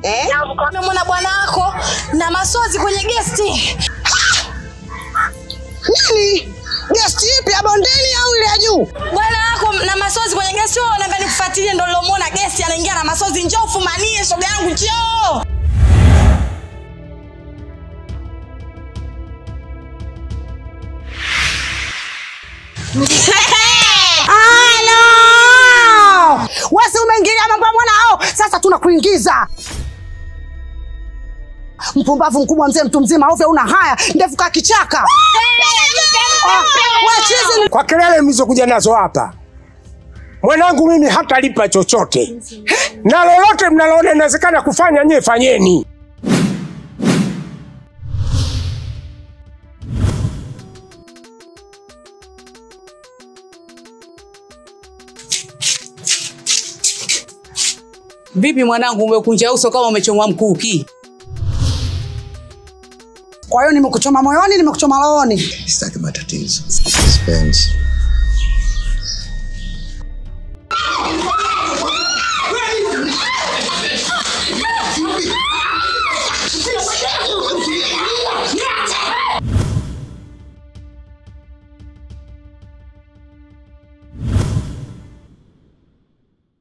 Eh? Nimemwona bwana wako na masozi kwenye gesti. Nini? Gesti ipi ya bondeni au ile ya juu? Bwana wako na masozi kwenye gesti. Wewe unaambia nikufuatilie, ndo nilomwona gesti anaingia na masozi. Njoo ufumanie shoga yangu, njoo. Halo! Wasi umeingilia mambo ya mwanao. Sasa tunakuingiza. Mpumbavu mkubwa mzee mtu mzima ovyo una haya ndefu ka kichaka. Ah, Wachizi ni Kwa kelele mlizokuja nazo hapa, mwanangu mimi hatalipa chochote, na lolote mnaloona inawezekana kufanya nyie fanyeni. Vipi mwanangu, umekunja uso kama umechomwa mkuki? Kwa hiyo nimekuchoma moyoni, nimekuchoma rohoni. Sitaki matatizo. Sipendi.